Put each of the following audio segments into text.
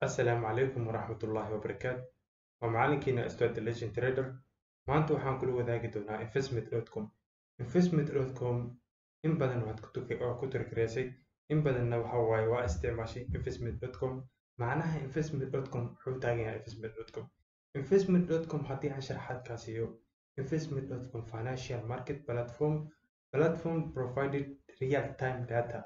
Asalaamu calaykum waraxmatullaahi wabarakaatu. Waa macalinkiina Stuart Legend Trader. Maanta waxaan kula wadaagi doonaa investment.com. Investment.com in badan waad ku tuki oo ku tirtireysay in badanna waxa waaye waa isticmaashay investment.com. Macnaha investment.com wuxuu taagan yahay investment.com. Investment.com haddii aan sharaxaad kaa siiyo investment.com financial market platform platform provided real time data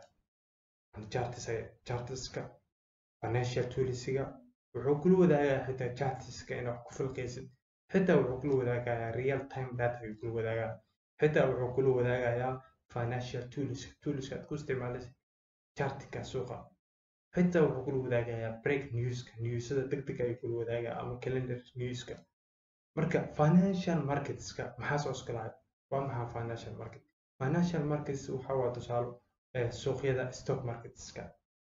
and charts chartska financial toolsiga wuxuu kula wadaagayaa xitaa chartska inaad wax ku falkaysid xitaa wuxuu kula wadaagayaa real time data ayuu kula wadaagayaa xitaa wuxuu kula wadaagayaa financial tools toolska aad ku isticmaalaysid chartka suuqa xitaa wuxuu kula wadaagayaa break newska newsada degdeg ayuu kula wadaagayaa ama calendar newska marka financial marketska maxaa soo iskalahay waa maxaa financial market financial markets waxa waa tusaalo suuqyada stock marketska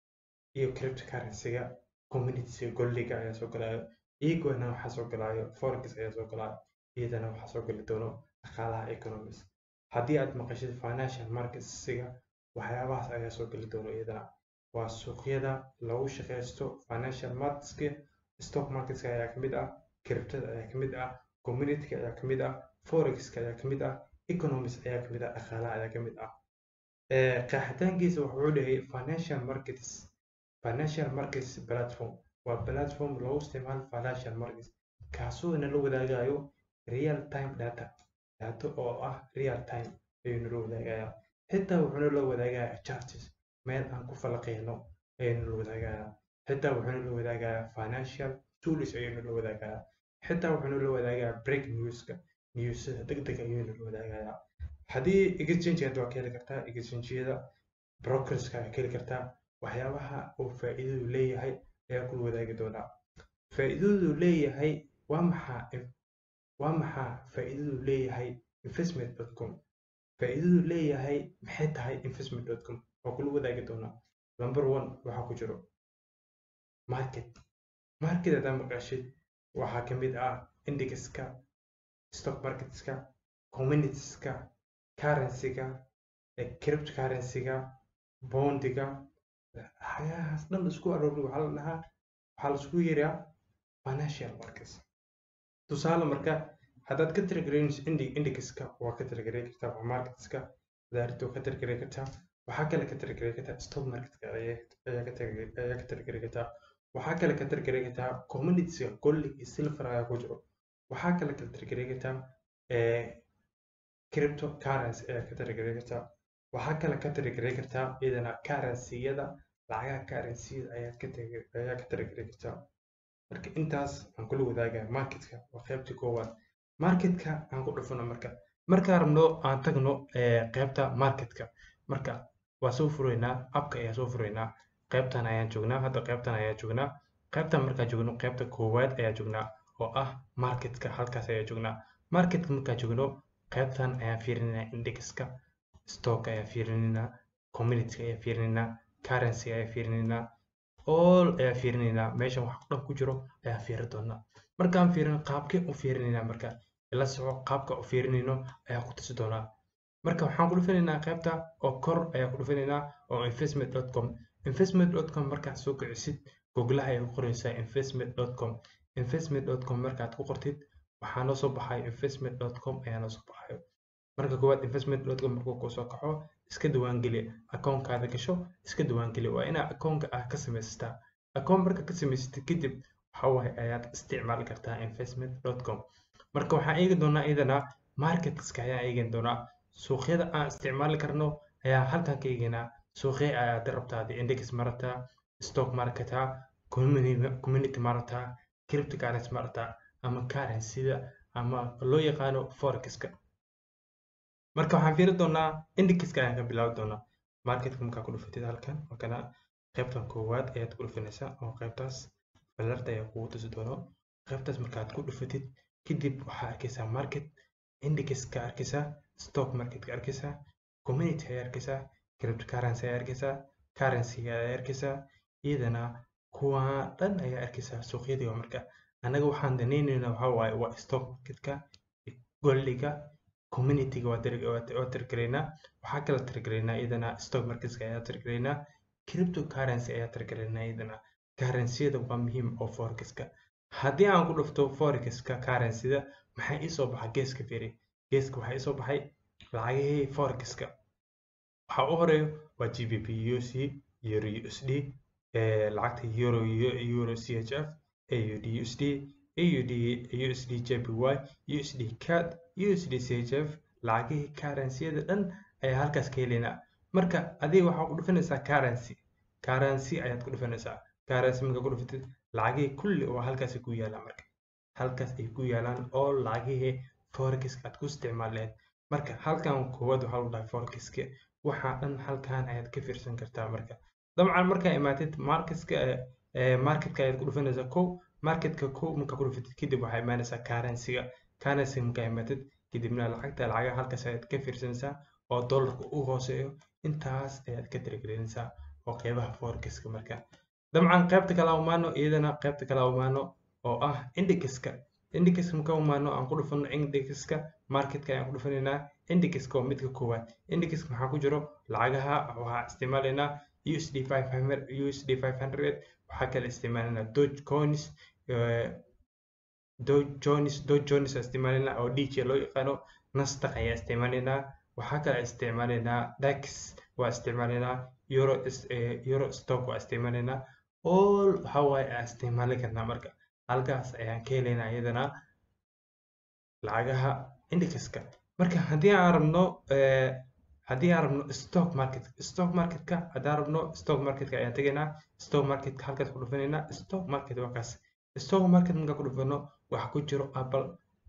iyo cryptocurrency-ga communitiga goldiga ayaa soo galayo iyagona waxaa soo galayo forex ayaa soo galayo iyadana waxaa soo gali doono dhaqaalaha economics haddii aad maqashid financial marketsiga waxyaabahaas ayaa soo geli doono iyadana waa suuqyada lagu shaqaysto financial marketska stock marketska ayaa kamid ah cryptada ayaa kamid ah communityga ayaa kamid ah forexka ayaa kamid ah economics ayaa kamid ah dhaqaalaha ayaa kamid ah qeexitaankiisa wuxuu dhahayay financial markets financial markets platform waa platform lagu isticmaalo financial markets kaasoo nala wadaagayo real time data data oo ah real time ayuu nala wadaagayaa xitaa wuxuu nala wadaagayaa charts meel aan ku falaqeyno ayuu nala wadaagayaa xitaa wuxuu nala wadaagayaa financial tools ayuu nala wadaagayaa xitaa wuxuu nala wadaagayaa break newska newsada degdeg ayuu nala wadaagayaa haddii exchange waa ka heli kartaa exchange-yada brokerska ayaa ka heli kartaa waxyaabaha uu faa'iidadu leeyahay ayaa kula wadaagi doonaa faa'iidadu leeyahay waa maxaa waa maxaa faa'iidadu leeyahay investment.com faa'iidadu leeyahay maxay tahay investment.com waa kula wadaagi doonaa number one waxaa ku jiro market market haddaa maqashid waxaa ka mid ah indexka stock marketska communitieska currency-ga cryptocurrency-ga bondiga waxyaalahaas dhan isku aroori waxaa la dhahaa waxaa la isku yeeraa financial markets tusaale marka haddaad ka tiragaraynis indexka waa ka tiragaray kartaa waa marketska daarito ka tiragaray kartaa waxaa kale ka tiragaray kartaa stock marketka ayaa ka tiragaray kartaa waxaa kale ka tiragaray kartaa communitiesga gold iyo silver ayaa ku jiro waxaa kale ka tiragaray kartaa cryptocurrency ayaa ka tiragaray kartaa waxaa kale ka tiragaray kartaa iyadana currency-yada lacagaha currency-yada ayaad ka ayaa ka tiragaray kartaa marka intaas aan kula wadaagaya marketka waa qaybta koowaad marketka aan ku dhufano marka markaan rabno aan tagno qaybta marketka marka waa soo furaynaa abka ayaa soo furaynaa qaybtan ayaan joognaa hadda qaybtan ayaa joognaa qaybtan markaan joogno qaybta koowaad ayaa joognaa oo ah marketka halkaas ayaa joognaa marketka markaan joogno qaybtan ayaan fiirinaynaa indexka stock ayaa fiirinaynaa community ayaa fiirinaynaa currency ayaa fiirinaynaa all ayaa fiirinaynaa meeshan wax dhan ku jiro ayaa fiiri doonaa markaan fiirino qaabkee u fiirinaynaa marka ila soco qaabka u fiirinayno ayaa ku tusi doonaa marka waxaan ku dhufanaynaa qaybta oo kor ayaa ku dhufanaynaa oo investment.com investment.com markaad soo kicisid googlaha ayaa ku qoraysaa investment.com investment.com markaad ku qortid waxaa noo soo baxayo investment.com ayaa noo soo baxayo marka koowaad investment.com markuu kuu soo kaxo iska diiwaangeli akoonkaada gasho iska diiwaangeli waa inaa akoonka ah ka samaysataa akoon marka ka samaysatid kadib waxa waaye ayaad isticmaali kartaa investment.com marka waxaan eegi doonaa iyadana marketska ayaan eegi doonaa suuqyada aan isticmaali karno ayaa halkan ka eegaynaa suuqya ayaad rabtaa index marataa stock marketaa community marataa cryptocurrency marataa ama currency-da ama loo yaqaano forexka marka waxaan fiiri doonaa indexka ayaan ka bilaabi doonaa marketka markaa ku dhufatid halkan markana qaybtan koowaad ayaad ku dhufanaysaa oo qaybtaas balarta ayaa kugu tusi doono qaybtaas markaad ku dhufatid kadib waxaa arkaysaa market indexka arkaysaa stock marketka arkaysaa community ayaa arkaysaa cryptocurrency ayaa arkaysaa currency ayaa arkaysaa iyadana kuwa dhan ayaa arkaysaa suuqyadii waa marka annaga waxaan danaynaynaa waxaa waaye waa stock marketka goldiga communityga waa tirgaraynaa waxaa kala tirgaraynaa iyadana stock marketska ayaa tirgaraynaa cryptocurrency ayaa tirgaraynaa iyadana currency-yada waa muhiim oo forex-ka haddii aan ku dhufto forex-ka currency-da maxaa ii soo baxa geeska firi geeska waxaa ii soo baxay lacagihii forex-ka waxaa u horeeyo waa gbp uc euro usd lacagta euro euro chf aud usd aud usd jpy usd cad usd chf lacagihii currency-yada dhan ayaa halkaas ka helaynaa marka adiga waxaa ku dhufanaysaa currency currency ayaad ku dhufanaysaa currency markaa ku dhufatid lacagihii kulli oo halkaas ku yaalaa marka halkaas ay ku yaalaan oo lacagihii forex aad ku isticmaal lahayd marka halkan koowaad waxaa lagu dhahay forex-ka waxaa dhan halkan ayaad ka fiirsan kartaa marka dabcan markaa imaatid marketka marketka ayaad ku dhufanaysaa kow marketka kow markaa ku dhufatid kadib waxaa imaanaysaa currency-ga currency markaa imaatid kadibna lacagta lacagaha halkaas ayaad ka fiirsanaysaa oo dollarka u hooseeyo intaas ayaad ka tirigelinaysaa oo qeybaha forex-ka marka dabcan qaybta kale umaano iyadana qaybta kale umaano oo ah indexka indexka marka umaano aan ku dhufano indexka marketka ayaan ku dhufanaynaa indexka waa midka koowaad indexka maxaa ku jiro lacagaha waxaa isticmaalaynaa usd 500 usd 500 waxaa kale isticmaalaynaa doge coins doge jones doge jones isticmaalaynaa oo dj loo yaqaano nasdaq ayaa isticmaalaynaa waxaa kale isticmaalaynaa dax waa isticmaalaynaa euro euro stock waa isticmaalaynaa all waxa waaye aan isticmaali karnaa marka halkaas ayaan ka helaynaa iyadana lacagaha indexka marka haddii aan rabno haddii aan rabno stock market stock marketka haddaan rabno stock marketka ayaan tegaynaa stock marketka halkaas ku dhufanaynaa stock market waa kaas stock market markaa ku dhufano waxa ku jiro apple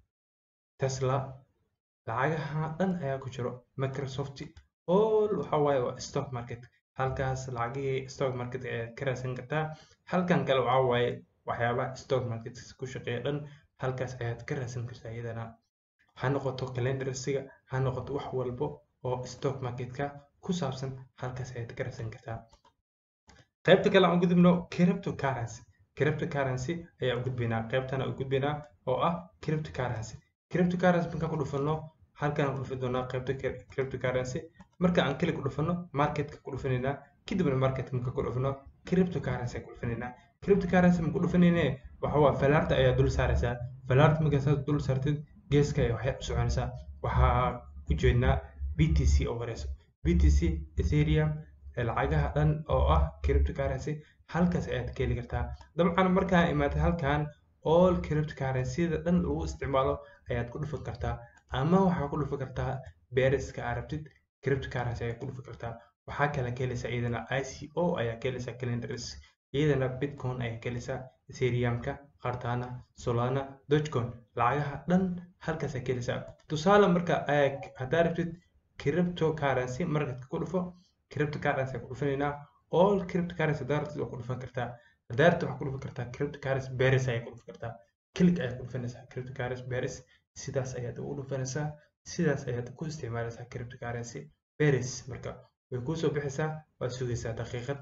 tesla lacagaha dhan ayaa ku jiro microsoft all waxa waaye waa stock market halkaas lacagihii stock market ayaad ka raadsan kartaa halkan kale waxa waaye waxyaabaha stock market ku shaqeeya dhan halkaas ayaad ka raadsan kartaa iyadana ha noqoto calendarsiga ha noqoto wax walbo oo stock marketka ku saabsan halkaas ayaad ka raadsan kartaa qaybta kale aan u gudubno cryptocurrency cryptocurrency ayaa u gudbaynaa qaybtana u gudbaynaa oo ah cryptocurrency cryptocurrency markaan ku dhufano halkaan ku dhufi doonaa qaybta cryptocurrency marka aan keli ku dhufano marketka ku dhufanaynaa kadibna market marka ku dhufano cryptocurrency ku dhufanaynaa cryptocurrency ma ku dhufanayne waxa waa falaarta ayaa dul saaraysaa falaarta markaasaad dul saartid geeska ayaa waxay u soconaysaa waxaa u jeednaa btc oo horeyso btc ethereum lacagaha dhan oo ah cryptocurrency halkaas ayaad ka heli kartaa dabcan markaa imaatay halkan all cryptocurrency-da dhan lagu isticmaalo ayaad ku dhufan kartaa ama waxaa ku dhufan kartaa beeriska aad rabtid cryptocurrency ayaa ku dhufan kartaa waxaa kale ka helaysaa iyadana ico ayaa ka helaysaa calendars iyadana bitcoin ayaa ka helaysaa ethereumka qartana solana dogecoin lacagaha dhan halkaas ayaa ka helaysaa tusaale marka haddaa rabtid cryptocurrency markadka ku dhufo cryptocurrency ayaa ku dhufanaynaa all cryptocurrency haddaa rabtid waa ku dhufan kartaa haddaa rabtid waxaa ku dhufan kartaa cryptocurrency beris ayaa ku dhufan kartaa click ayaa ku dhufanaysaa cryptocurrency beris sidaas ayaad ugu dhufanaysaa sidaas ayaad ku isticmaalaysaa cryptocurrency beris marka way kuusoo bixaysaa waad sugaysaa daqiiqad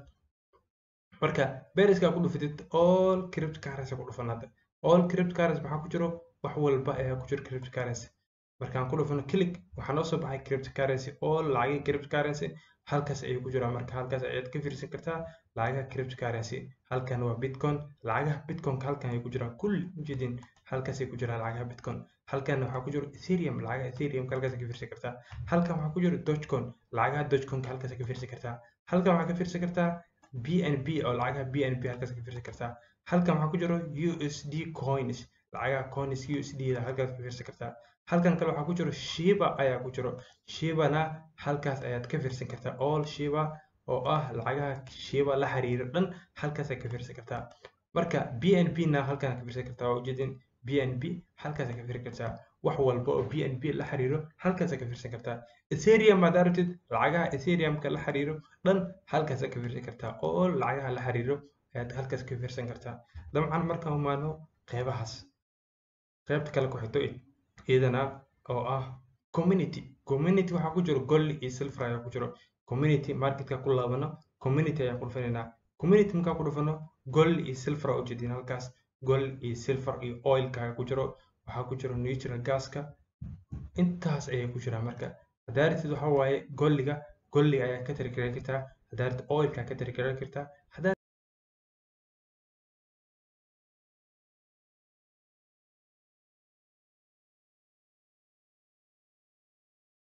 marka beriska ku dhufatid all cryptocurrency ku dhufan hadda all cryptocurrency maxaa ku jiro wax walba ayaa ku jiro cryptocurrency markaan ku dhufano click waxaa noo soo baxay cryptocurrency all lacagii cryptocurrency halkaas ayay ku jiraan marka halkaas ayaad ka fiirsan kartaa lacagaha cryptocurrency halkan waa bitcoin lacagaha bitcoinka halkan ayay ku jiraan kulli ujeedin halkaas ay ku jiraan lacagaha bitcoin halkan waxaa ku jiro ethereum lacagaha ethereum halkaas ka fiirsan kartaa halkan waxaa ku jiro dogecoin lacagaha dogecoinka halkaas ka fiirsan kartaa halkan waxaa ka fiirsan kartaa bnb oo lacagaha bnb halkaas ka fiirsan kartaa halkan waxaa ku jiro usd coins lacagaha coins usd halkaas ka fiirsan kartaa halkan kale waxaa ku jiro shiba ayaa ku jiro shibana halkaas ayaad ka fiirsan kartaa all shiba oo ah lacagaha shiba la xiriiro dhan halkaas aad ka fiirsan kartaa marka bnb na halkan ka fiirsan kartaa waa ujeedin bnb halkaas ka fiirsan kartaa wax walba oo bnb la xiriiro halkaas ka fiirsan kartaa ethereum haddaa rabtid lacagaha ethereumka la xiriiro dhan halkaas ka fiirsan kartaa oo lacagaha la xiriiro ayaad halkaas ka fiirsan kartaa dabcan markaan umaano qeybahaas qaybta kale ku xigto iyadana oo ah community community waxaa ku jiro gold iyo silver ayaa ku jiro community marketka ku laabano community ayaa ku dhufanaynaa community markaa ku dhufano gold iyo silver aa ujeedin halkaas gold iyo silver iyo oilka ayaa ku jiro waxaa ku jiro natural gaska intaas ayay ku jiraan marka haddaa rabtid waxaa waaye golliga golliga ayaa ka tirigaran kartaa haddaa rabtid oilka ka tirigaran kartaa haddaa